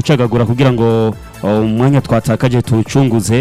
gucagagura kugira ngo uh, umwanya twatakaje tuwucunguze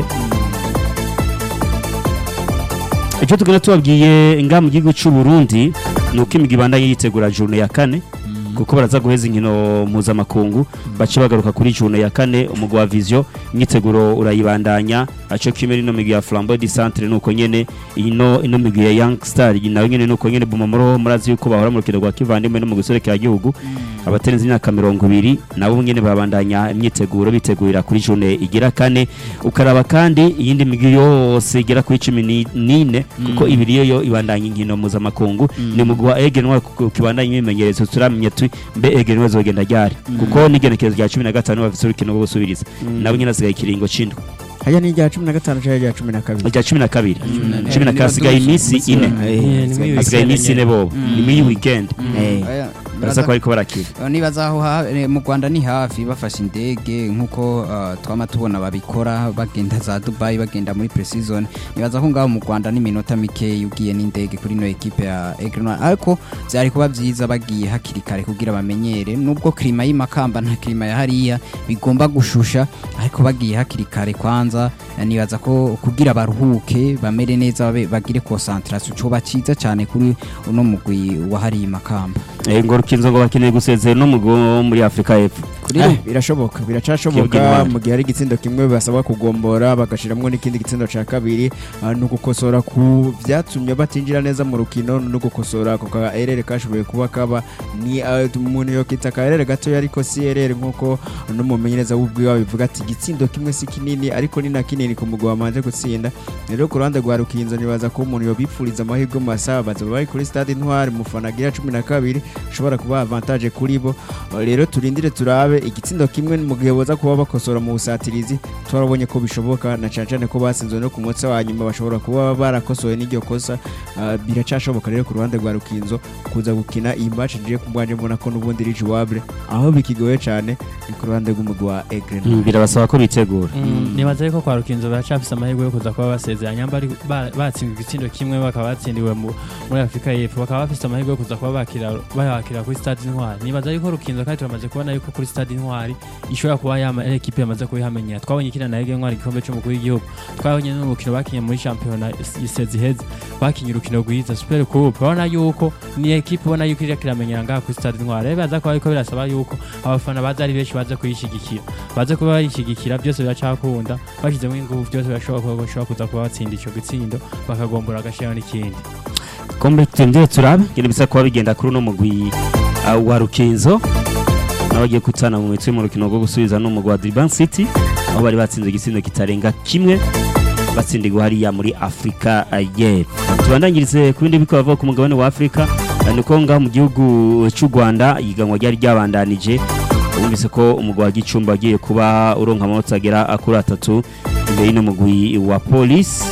icyo tugenda tubabwiye nga mu gihugu cy'u Burundi ni uko imigwi ibandanye yitegura journée ya kane kuko baraza guheza inkino mpuzamakungu bace bagaruka kuri journée ya kane umugwi wa vision imyiteguro urayibandanya aco kimwe n'ino migwi ya flambeau du centre nuko nyene ino ino migwi ya young star nayo nyene nuko nyene bumamuro murazi yuko bahora mu rukino rwa kivandimwe no mu gusorekera igihugu abaterenze imyaka mirongo ibiri nabo nyene babandanya imyiteguro bitegurira kuri journée igira kane ukaraba kandi iyindi migwi yose igera kuri cumi ni- n'ine kuko ibiri yo yo ibandanya inkino mpuzamakungu ni umugwi wa egenwa kibandanya imyimenyerezo turamenya tu mbe egenwa zogenda ryari kuko n'igenekerezo rya cumi na gatanu bafise urukino rwo gusubiriza nabo nyene hasigaye ikiringo c'indwi hajya ni irya cumi na gatanu cyangwa irya cumi na kabiri rya cumi na kabiri na- cumi na Eh, kabiri hasigaye iminsi ine Eh, ni hasigaye muri hasigaye weekend iminsi ine nyene. bobo ni muri weekend Eh. Aya, baraza ko bariko barakira nibaza aho ha- eh, mu Rwanda ni hafi bafashe indege nkuko uh, twama tubona babikora bagenda za Dubai bagenda muri pre-season nibaza ko ngaho mu Rwanda ni minota mike ugiye n'indege kuri no equipe ya Egrenoir ariko byari kuba byiza bagiye hakiri kare kugira bamenyere nubwo klima y'imakamba nta klima ya hariya bigomba gushusha ariko bagiye hakiri kare kwanza eh, nibaza ko kugira baruhuke bamere neza babe- bagire concentration coba ciza cyane kuri uno mugwi wa hariya makamba Eh, ngo rukinzo ngo bakeneye gusezera no mugwi wo muri Afrika y'Epfo kuri Ah. birashoboka Kibwe biracashoboka Intwari. mu gihe hari igitsindo kimwe basabwa kugombora bagashiramwo n'ikindi gitsindo ca kabiri ah, ni ugukosora ku vyatumye batinjira neza mu rukino no gukosora ako ka erere kashoboye kuba kaba ni ah, umuntu yokita ka erere gatoya ariko si erere nk'uko n'umumenyereza w'ubwiwe bivuga ati igitsindo kimwe si kinini ariko ni na kinini ku mugwi wamanje gutsinda rero ku ruhande rwa rukinzo nibaza ko umuntu yobipfuriza amahirwe mu masaha baza bari kuri stade intwari mufana agira cumi na kabiri ashobora kuba avantage kuri bo rero turindire turabe igitsindo kimwe mu gihe boza kuba bakosora mu busatirizi twarabonye ko bishoboka na cyane cyane ko basinzwe no ku munsi wa nyuma bashobora kuba barakosoye n'iryo kosa Ah, biracashoboka rero ku ruhande rwa rukinzo kuza gukina iyi match ngiye ku bwanje mbona ko n'ubundi iri jouable aho bikigoye cyane ni ku ruhande rw'umugwi wa Egren Mm, birabasaba ko bitegura Mm, nibaza yuko kwa rukinzo baracafise amahirwe yo kuza kuba basezeranya mba ari- ba- batsinzwe igitsindo kimwe bakaba batsindiwe mu- muri afurika y'epfo bakaba bafise amahirwe yo kuza kuba bakira bayakira kuri stade intwari nibaza yuko rukinzo kandi turamaze kubona yuko kuri stade intwari ishobora kuba yama ari ekipe yamaze kubihamenyera twabonye ikina na ege intwari igikombe c'umukuru w'igihugu twabonye n'urukino bakinye muri shampiyona isezi iheze bakinye urukino rwiza super coupe urabona yuko ni ekipe ubona yuko iriko iramenyera ngaha kuri stade intwari rero baza kuba ariko birasaba yuko abafana baza ari benshi baza kuyishigikira baze kuba bayishyigikira byose biracakunda bashyizemo ingufu byose birashobora kuba bashobora kuza kuba batsinda icyo gitsindo bakagombora agashyiraho n'ikindi kombe tendeye turabe ngene bisa kuba bigenda kuri uno mugwi uh, wa rukinzo nawe bagiye kutana mu mitwe mu rukino rwo gusubiza n'umugwi wa Durban City aho bari batsinze igitsindo kitarenga kimwe batsindirwa hariya muri Afrika uh, y'Epfo tubandangirize ku bindi biko bavuga ku mugabane wa Afrika uh, niko ngaho mu gihugu cy'u Rwanda iganwa ryari ryabandanije wumvise ko umugwi wa Gicumbi agiye kuba uronka amanota agera kuri atatu imbere y'ino mugwi wa Police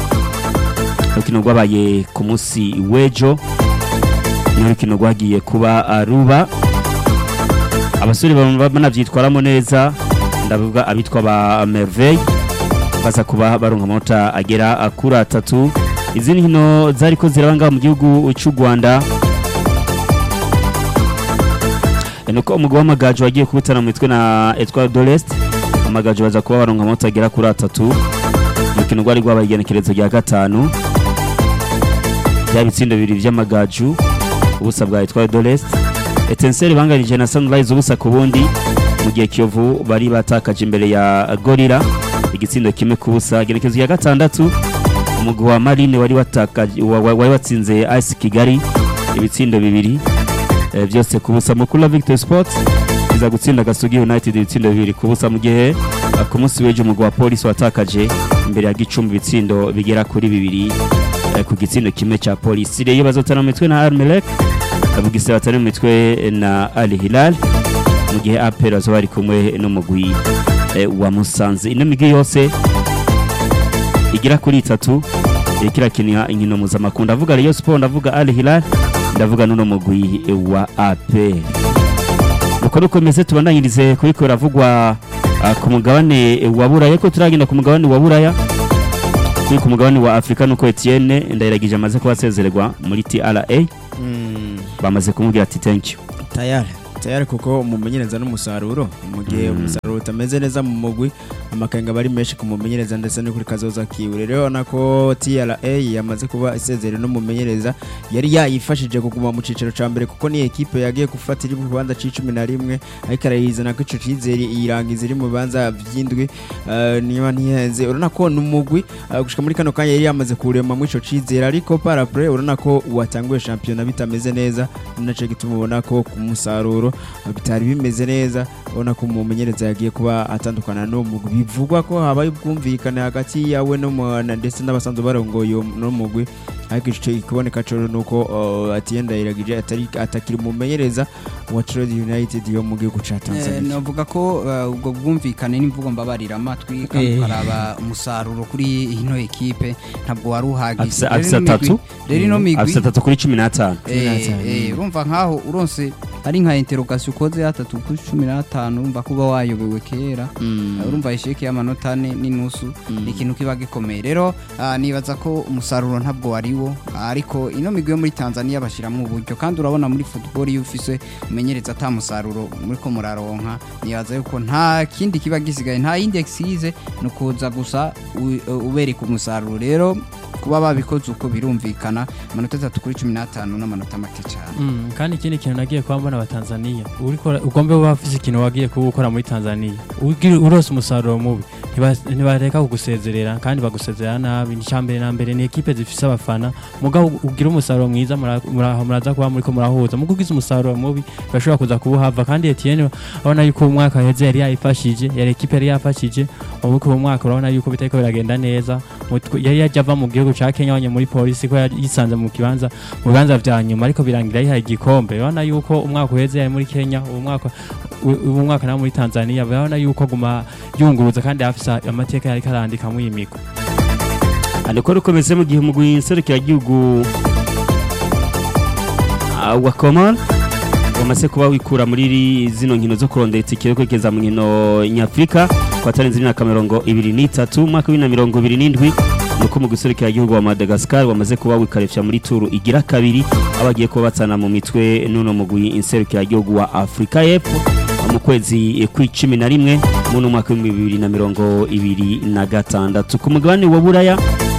urukino rwabaye ku munsi w'ejo ni urukino rwagiye kuba ah, ruba abasore baba banabyitwaramo neza ndavuga abitwa ba merveille baza kuba baronka amanota agera ah, kuri atatu izindi nkino zari ko ziraba ngaha mu gihugu cy'u rwanda Eh, nuko umugwi w'amagaju wagiye kubutana mu mitwe na etware dorest amagaju baza kuba baronka amanota agera kuri atatu urukino rwari rwabaye igenekerezo rya gatanu bya bitsindo bibiri by'amagaju ubusa bwa etware dorest etenseri banganije na sunrise ubusa ku bundi mu gihe kiyovu bari batakaje imbere ya gorira igitsindo kimwe ku busa igenekerezo rya gatandatu umugwi wa marine wari watakaje wa- wa- wari watsinze ice kigali ibitsindo bibiri eh, byose ku busa mukuru wa victory sports iza gutsinda gasugi united ibitsindo bibiri ku busa mu gihe eh, ku munsi w'ejo umugwi wa polisi watakaje imbere ya gicumbi ibitsindo bigera kuri bibiri eh, ku gitsindo kimwe cya polisi rero bazotana mu mitwe na armelek bugisera batari mu mitwe na al hilal mu gihe apel bazoba bari kumwe n'umugwi eh, wa musanze ino migwi yose igera kuri itatu iriko irakinira inkino mpuzamakungu ndavuga Rayon Sport ndavuga Al Hilal ndavuga n'uno mugwi wa APR uko rukomeze tubandanyirize kuriko biravugwa ah, ku mugabane wa Buraya ko turagenda ku mugabane wa Buraya turi ku mugabane wa Afrika nuko Etienne ndayiragije amaze kuba asezererwa muri TRA Mm, bamaze kumubwira ati thank you tayari tayari kuko umumenyereza n'umusaruro mu gihe Mm. umusaruro utameze neza mu mugwi amakenga bari menshi ku mumenyereza ndetse no kuri kazoza kiwe rero urabona ko TRA yamaze kuba isezere n'umumenyereza yari yayifashije kuguma mu cicaro ca mbere kuko ni ekipe yagiye gufata iri mu bibanza c'icumi na rimwe ariko arayizana ko ico cizere iyirangiza iri mu bibanza vy'indwi eh, niba ntihenze urabona ko ni umugwi eh, gushika muri kano kanya yari yamaze kurema muri ico cizere ariko parapre urabona ko watanguye shampiyona bitameze neza ni naco gituma ubona ko ku musaruro eh, bitari bimeze neza ubona ko umumenyereza yagiye kuba atandukana n'uwo mugwi bivugwa ko habaye ubwumvikane hagati yawe n'umu- ndetse n'abasanzwe barongoye uwo- uno mugwi ariko ico ikiboneka cyo nuko uh, Atiye Ndayiragije atari atakiri umumenyereza wa Trade United yo mu gihugu ca Eh, Tanzania navuga ko eh, ubwo bwumvikane n'imvugo mbabarira amatwi kandi Eh. ukaraba umusaruro kuri ino ekipe ntabwo wari uhagije afise Rero afise ino migwi- atatu rero ino migwi afise atatu kuri cumi n'atanu Eh, n'atanu. eh, urumva nkaho uronse ari nka interogasiyo ukoze atatu kuri cumi n'atanu urumva kuba wayobewe kera Eh, urumva isheke y'amanota ane n'inusu ni ikintu kiba gikomeye rero ah, nibaza ko umusaruro ntabwo wariwo ariko ino migwi yo muri tanzania bashyiramo uburyo kandi urabona muri football iyo ufise umenyereza ata musaruro muri ko muraronka nibaza yuko nta kindi kiba gisigaye nta yindi exise ni ukuza gusa u- ubereka umusaruro rero kuba babikoze uko birumvikana amanota atatu kuri cumi n'atanu n'amanota make cyane Mm, kandi ikindi kintu nagiye kuba mbona abatanzaniya uriko ugombe kuba ufise ikintu wagiye kuba ukora muri tanzaniya Ugira- urose umusaruro mubi ntiba- ntibareka kugusezerera kandi bagusezerera nabi icyambere na mbere ni ekipe zifise abafana mugabo ugira umusaruro mwiza mura- mura- muraza kuba muriko murahuza mugo ugize umusaruro mubi bashobora kuza kuwuhava kandi Etienne urabona yuko umwaka heze yari yayifashije yari ekipe yari yafashije ubu uwo mwaka urabona yuko bitariko biragenda neza Mu- yari yaje ava mu gihugu ca Kenya wanye muri polisi ko yari yisanze mu kibanza mu bibanza vya nyuma ariko birangira yihaye igikombe urabona yuko umwaka uheze yari muri Kenya uwo mwaka u- uwo mwaka nawo muri Tanzania urabona yuko aguma yunguruza kandi afise amateka yari karandika mu yimigwa ariko rukomeze mu gihe umugwi nserukiragihugu ah, wa Komor wamaze kuba wikura muri ri- zino nkino zo kurondera itike yo kwegeza mu nkino nyafurika ku batarenze imyaka mirongo ibiri n'itatu umwaka w'ibiri na mirongo ibiri n'indwi nuko umugwi nserukiragihugu wa Madagascar wamaze kuba wikarefya muri turu igira kabiri aho bagiye kuba batsana mu mitwe n'uno mugwi inserukiragihugu wa Afurika y'Epfo mu kwezi kw'icumi na rimwe mu mwaka w'ibihumbi bibiri na mirongo ibiri na gatandatu ku mugabane wa Buraya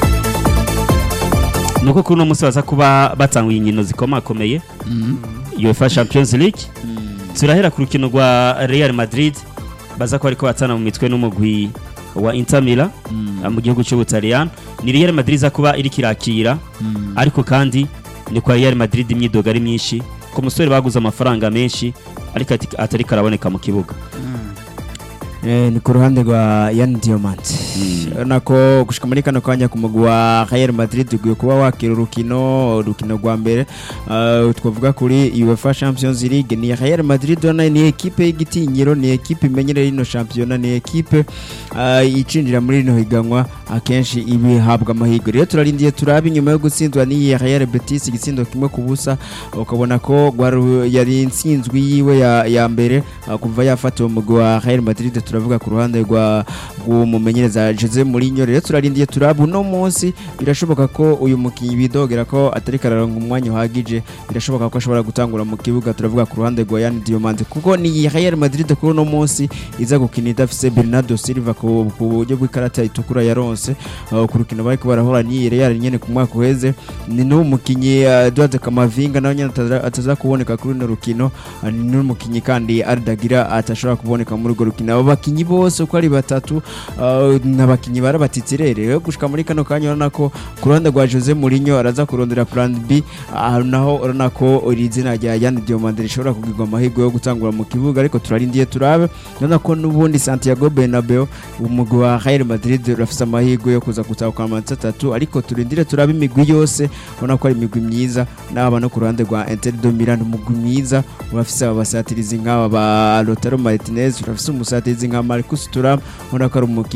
nuko kuri uno munsi baza kuba batanguye inkino zikomakomeye UEFA Champions League turahera ku rukino rwa Real Madrid baza ko ariko batana mu mitwe n'umugwi wa Inter Milan ah, mu gihugu cy'Ubutaliyani ni Real Madrid iza kuba iri kirakira ariko kandi ni kwa Real Madrid imyidogo ari myinshi ku musore baguze amafaranga menshi ariko ati- atari karaboneka mu kibuga Eh, ni ku ruhande rwa Yan Diamant urabona ko gushika muri kano kanya ku mugwi wa Real Madrid ugiye kuba wakira urukino urukino rwa mbere uh, twavuga kuri UEFA Champions League ni Real Madrid urabona ni ekipe y'igitinyiro ni ekipe imenyereye ino shampiyona ni ekipe uh, icinjira muri rino higanwa akenshi ibihabwa amahirwe rero turarindiye turabe inyuma yo gutsindwa n'iyi Real Betis igitsindo kimwe ku busa ukabona ko gwari- yari intsinzwi yiwe ya, ya mbere uh, kuva yafata uwo mugwi wa Real Madrid turavuga ku ruhande rwa rw'umumenyereza Jose Mourinho rero turarindiye turaba uno munsi birashoboka ko uyu mukinnyi bidogera ko atari kararonga umwanya uhagije birashoboka ko ashobora gutangura mu kibuga turavuga ku ruhande rwa Yan Diomande kuko ni Real Madrid kuri uno munsi iza gukina idafise Bernardo Silva ku ku buryo bw'ikarata itukura yaronse uh, ku rukino bariko barahura n'iyi Real nyene ku mwaka uheze ni n'uwo mukinnyi uh, Eduardo Camavinga nawe nyene ataza- ataza kuboneka kuri runo rukino uh, ni n'umukinnyi kandi Ardagira atashobora kuboneka muri urwo rukino abo bakinnyi bose uko ari batatu uh, n'abakinnyi barabatitsirere rero gushika muri kano kanya urabona ko ku ruhande rwa Jose Mourinho araza kurondera plan B uh, naho urabona ko iri zina rya Yan Diomande rishobora kugirwa amahirwe yo gutangura mu kibuga ariko turarindiye turabe urabona ko n'ubundi Santiago Bernabeu umugwi wa Real Madrid urafise amahirwe yo kuza gutahukana amanota atatu ariko turindire turabe imigwi yose ubona ko ari imigwi myiza n'aba no ku ruhande rwa Inter de Milan umugwi mwiza urafise abasatirizi nk'aba ba Lautaro Martinez urafise umusatirizi nka Marcus Thuram ubona ko ari umukinnyi mwiza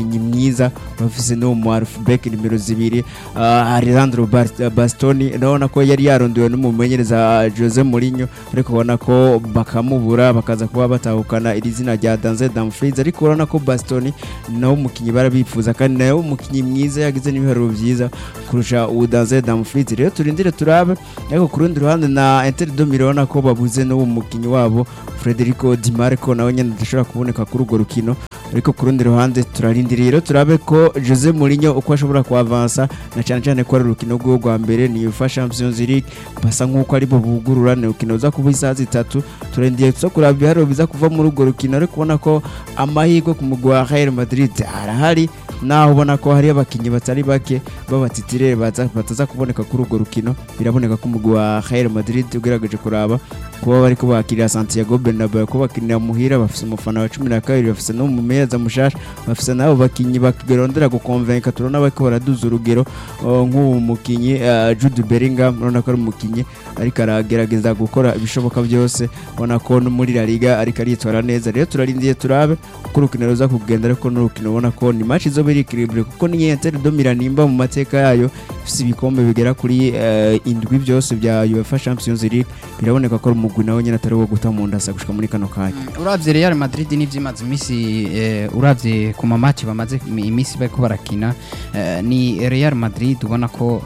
mwiza bafise n'uwo mu Alfbeck nimero zibiri uh, Alessandro Bast- Bastoni urabona ko yari yarondewe n'umumenyereza Jose Mourinho ariko ubona ko bakamubura bakaza kuba batahukana iri zina rya Danze Dumfries ariko urabona ko Bastoni nawe umukinnyi barabifuza kandi nawe umukinnyi mwiza yagize n'ibiharuro byiza kurusha uwo Danze Dumfries rero turindire turabe ariko ku rundi ruhande na Inter de Milan urabona ko babuze n'uwo mukinnyi wabo Federico Di Marco nawe nyine adashobora kuboneka kuri urwo rukino ariko ku rundi ruhande turarindiriye rero turabe ko Jose Mourinho uko ashobora kuavansa na cyane cyane ko ari urukino rw'uwo rwa mbere ni UEFA Champions League basa nk'uko ari bo bugurura ni urukino ruza kuba isaha zitatu turindiriye tuza kuraba ibiharuro biza kuva muri urwo rukino ariko ubona ko amahirwe ku mugwi wa Real Madrid arahari naho ubona ko hari abakinnyi batari bake b'abatitirere baza- bataza kuboneka kuri urwo rukino biraboneka ko umugwi wa Real Madrid ugerageje kuraba kuba bari kubakirira Santiago Bernabeu ko bakinira muhira bafise umufana wa cumi na kabiri bafise n'umumenyereza mushasha bafise n'abo bakinyi bagerondera gukonvenka turabona bariko baraduza urugero uh, nk'uwo mukinyi uh, Jude Bellingham urabona ko ari umukinyi ariko aragerageza gukora ibishoboka byose ubona ko no muri La Liga ariko aritwara neza rero turarindiye turabe uko urukino ruza kugenda ariko n'urukino ubona ko ni match izoba iri equilibre kuko ni Inter de Milan nimba mu mateka yayo ifise ibikombe bigera kuri eh, indwi byose bya UEFA Champions League biraboneka ko ari umugwi nawe nyine atari uwo guta mu ndasa gushika muri kano kanya uravye Real Madrid nivyo imaze imisi eh, uravye ku mamaci bamaze imi- imisi bariko barakina eh, ni Real Madrid ubona ko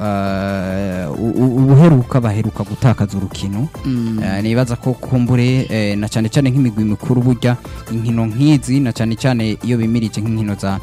eh, u- u- ubuheruka baheruka gutakaza urukino Eh, nibaza ko kumbure eh, na cyane cyane nk'imigwi mikuru burya inkino nk'izi na cyane cyane iyo bimirije nk'inkino za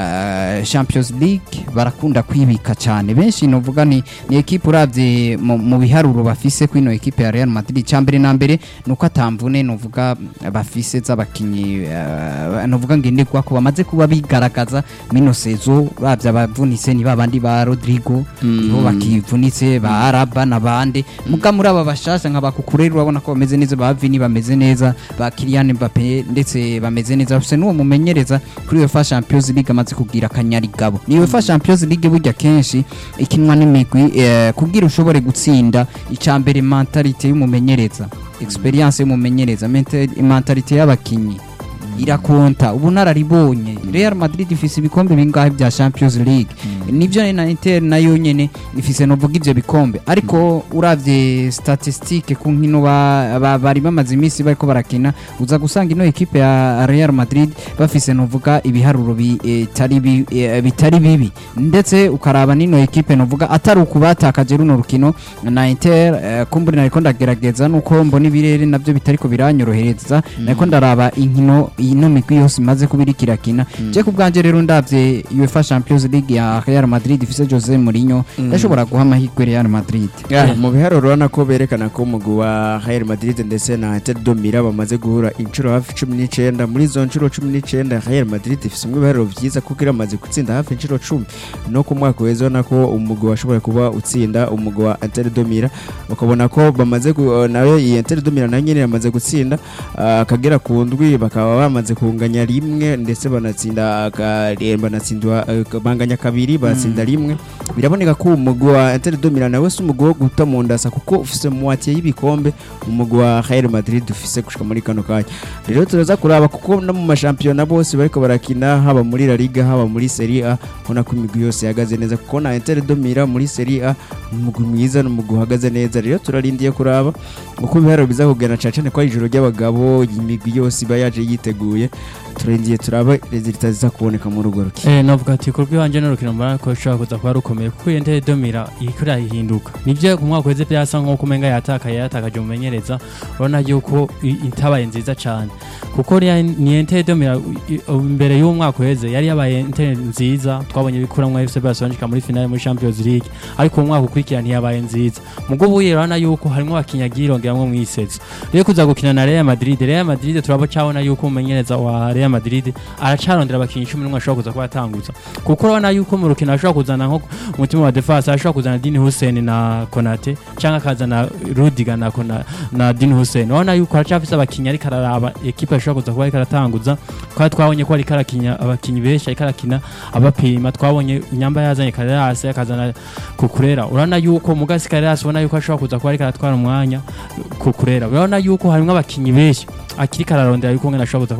eh, Champions League barakunda kwibika cyane benshi novuga ni ni equipe uravye mu mu biharuro bafise kwino equipe ya Real Madrid cyambere na mbere nuko atamvune novuga bafise z'abakinyi eh, novuga ngenderwa ko bamaze kuba bigaragaza mino sezo uravye abavunitse ni babandi ba Rodrigo nibo bakivunitse ba Araba n'abandi muga muri aba bashasha nka bakukureri urabona ko bameze neza ba Vini bameze neza ba Kylian Mbappe ndetse bameze neza bafise n'uwo mumenyereza kuri UEFA Champions League amaze kugira akanyarigabo ni UEFA Champions League burya kenshi ikinwa n'imigwi eh, kugira ushobore gutsinda icambere mentality y'umumenyereza experience y'umumenyereza mente- mentality y'abakinyi irakonta ubu nararibonye Real Madrid ifise ibikombe bingahe bya Champions League nivyo na Inter nayo nyene ifise novuga ivyo bikombe ariko uravye statistique ku nkino ba- ba- bari bamaze imisi bariko barakina uza gusanga ino equipe ya Real Madrid bafise novuga ibiharuro bitari bi, eh, bitari bibi ndetse ukaraba nino equipe novuga atari ukubatakaje runo rukino na Inter eh, kumburi nariko ndagerageza nuko mbona ibirere navyo bitariko biranyorohereza nariko ndaraba inkino ino migwi yose imaze kuba iriko irakina je ku bwanje rero ndavye UEFA Champions League ya Real Madrid ifise Jose Mourinho ndashobora guha amahirwe Real Madrid Yeah, mu biharuro urabona ko berekana ko umugwi wa Real Madrid ndetse na Inter de Milan bamaze guhura inshuro hafi cumi n'icyenda muri izo nshuro cumi n'icyenda Real Madrid ifise umwe ibiharuro byiza kuko iramaze gutsinda hafi inshuro cumi no ku mwaka uheze ubona ko umugwi washoboye kuba utsinda umugwi wa Inter de Milan ukabona ko bamaze gu- nayo iyi Inter de Milan nayo nyene yamaze gutsinda ah, akagera ku ndwi bakaba bamaze kunganya rimwe ndetse banatsinda aka- eh, banatsindwa eh, banganya kabiri banatsinda rimwe biraboneka ko umugwi wa Inter de Milan nawe si umugwi wo guta mu ndasa kuko ufise muwatiye y'ibikombe umugwi wa Real Madrid ufise gushika muri kano kanya rero turaza kuraba kuko no mu mashampiyona bose bariko barakina haba muri La Liga haba muri Serie A ubona ko imigwi yose ihagaze neza kuko na Inter de Milan muri Serie A ni umugwi mwiza ni umugwi uhagaze neza rero turarindiye kuraba uko ibiharuro biza kugenda cane cane ko ari ijoro ry'abagabo imigwi yose iba yaje yiteguye turarindiye turaba resultat ziza kuboneka muri urwo rukino Eh, navuga ati kurwi wanje n'urukino mbona ko rushobora kuza kuba rukomeye kuko iyo Inter domira iriko irahinduka nivyo ku mwaka uheze byasa nk'uko umenga yatakaye yatakaje umumenyereza urabona yuko i- itabaye nziza cane kuko uriya ni Inter domira i- i- imbere y'uwo mwaka uheze yari yabaye Inter nziza twabonye bikuramwo FC Barcelona ishika muri finale muri Champions League ariko uwo mwaka ukurikira ntiyabaye nziza mugo ubuye urabona yuko harimwo abakinnyi agiye irongeramwo mw'isezo rero kuza gukina na Real Madrid Real Madrid turabo cabona yuko umumenyereza wa Real Madrid aracarondera abakinnyi 11 ashobora kuza kuba yatanguza kuko urabona yuko mu rukino ashobora kuzana nko umutima wa defense ashobora kuzana Dini Hussein na Konate cyangwa akazana Rudiger na Kona, na Dini Hussein urabona yuko aracafise abakinnyi ariko araraba equipe ashobora kuza kuba ariko aratanguza kwa twabonye ko ariko arakinya abakinnyi benshi ariko arakina abapima twabonye nyamba yazanye Carreras akazana Kukurera urabona yuko mugasi Carreras ubona yuko ashobora kuza kuba ariko aratwara umwanya Kukurera urabona yuko harimo abakinnyi benshi akiri kararondera yuko ngena ashobora kuza kuba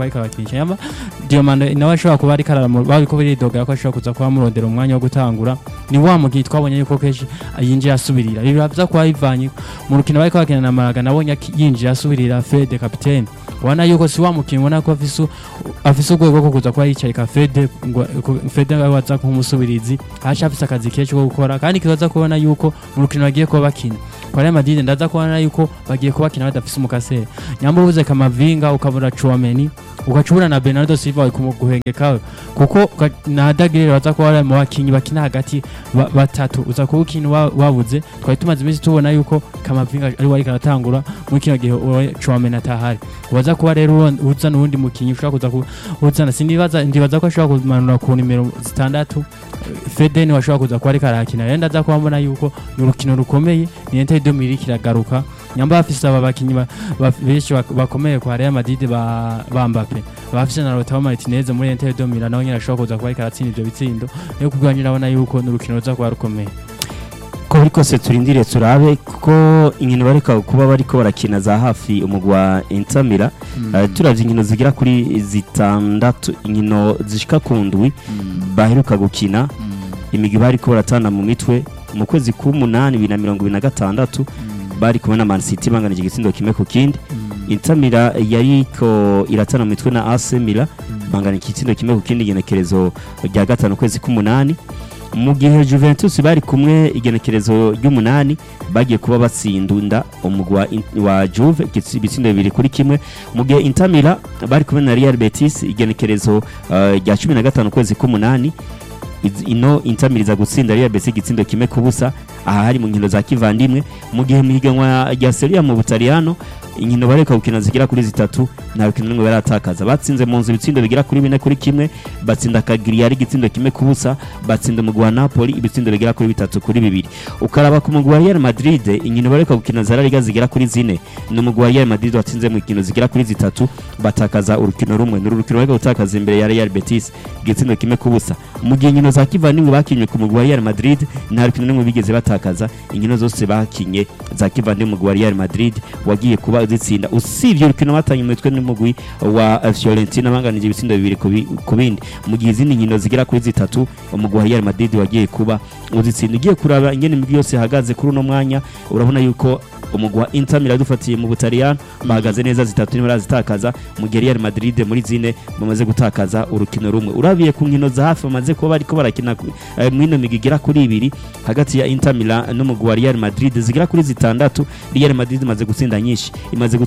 kuba ariko abakinisha nyamba Diomande nawe ashobora kuba ariko aramu bariko biridogera ko ashobora kuza kuba murondera umwanya wo gutangura ni wa mugihe twabonye yuko kenshi yinjiye asubirira ibi biravya kuba bivanye mu rukino bariko bakina na Malaga nabonye aki- yinjiye asubirira Fede kapitene ubona yuko si wa mukinnyi ubona ko afise u- afise urwego rwo kuza kuba yicaye ka Fede ngo ku- Fede ngo aza nk'umusubirizi haje afise akazi kenshi ko gukora kandi kibaza kubona yuko mu rukino bagiye kuba bakina kwa Real Madrid ndaza kubona yuko bagiye kuba bakina badafise umukasere nyamba ubuze Kamavinga ukabura Chouameni ugacubura na Bernardo Silva kumuguhengekawe kuko uka- na Dagire baza kuba bari mu bakinyi bakina hagati ba- batatu uza kuba ukina wa- wabuze twari tumaze iminsi tubona yuko Kamavinga ari wari karatangura muri kino gihe uwo Chouameni atahari waza kuba rero uron- uzana uwundi mukinyi ushobora kuza ku- uzana sindibaza ndibaza ko ashobora kumanura ku nimero zitandatu Fede ni washobora kuza kuba ariko arakina rero ndaza kuba mbona yuko ni urukino rukomeye ni Inter de Milan kiragaruka nyamba bafise aba bakinyi ba- ba- benshi bak- bakomeye kwa Real Madrid ba ba Mbappe bafise na Lautaro Martinez muri Inter de Milan nawe nyine ashobora kuza kuba ariko aratsinda ivyo bitsindo rero kubwanyu ndabona yuko ni urukino ruza kuba rukomeye ko buri kose turindire turabe kuko inkino bareka kuba bariko barakina za hafi umugwi wa Intamira uh, turavye inkino zigera kuri zitandatu inkino zishika ku ndwi baheruka gukina imigwi bariko baratana mu mitwe mu kwezi k'umunani bibiri na mirongo ibiri na gatandatu bari kumwe na Man City banganije igitsindo kimwe ku kindi Intamira yariko iratana mu mitwe na AC Milan bangana igitsindo kimwe ku kindi igenekerezo rya gatanu kwezi k'umunani mu gihe Juventus bari kumwe igenekerezo ry'umunani bagiye kuba batsindunda umugwi wa In- wa Juve igitsi- ibitsindo bibiri kuri kimwe mu gihe Intamira bari kumwe na Real Betis igenekerezo uh, rya cumi na gatanu kwezi k'umunani Iz- ino intamiriza gutsinda Real Betis igitsindo kimwe ku busa aha hari mu nkino za kivandimwe mu gihe mu higanwa rya Serie A mu Butaliyano inkino bareka gukina zigera kuri zitatu nta rukino rumwe baratakaza batsinze mu nzu ibitsindo bigera kuri bine kuri kimwe batsinda Cagliari igitsindo kimwe ku busa batsinda umugwi wa Napoli ibitsindo bigera kuri bitatu kuri bibiri ukaraba ku mugwi wa Real Madrid inkino bareka gukina za La Liga zigera kuri zine ni umugwi wa Real Madrid watsinze mu nkino zigera kuri zitatu batakaza urukino rumwe ni urukino bareka gutakaza imbere ya Real Betis igitsindo kimwe ku busa mu gihe inkino za kivandimwe bakinnye ku mugwi wa Real Madrid nta rukino rumwe bigeze batakaza inkino zose bakinye za kivandimwe umugwi wa Real Madrid wagiye kuba uzitsinda usibye urukino batanye mu mitwe n'umugwi wa eh, Fiorentina banganije ibitsindo bibiri ku bi- ku bindi mu gihe izindi nkino zigera kuri zitatu umugwi wa Real Madrid wagiye kuba uzitsinda ugiye kuraba ingene imigwi yose ihagaze kuri uno mwanya urabona yuko umugwi wa Inter Milan dufatiye mu Butaliyano bahagaze neza zitatu niba barazitakaza mu gihe Real Madrid muri zine bamaze gutakaza urukino rumwe urabiye ku nkino za hafi bamaze kuba bariko barakina ku- eh, mwino migwi igera kuri ibiri hagati ya Inter Milan n'umugwi wa Real Madrid zigera kuri zitandatu Real Madrid imaze gutsinda nyinshi imaze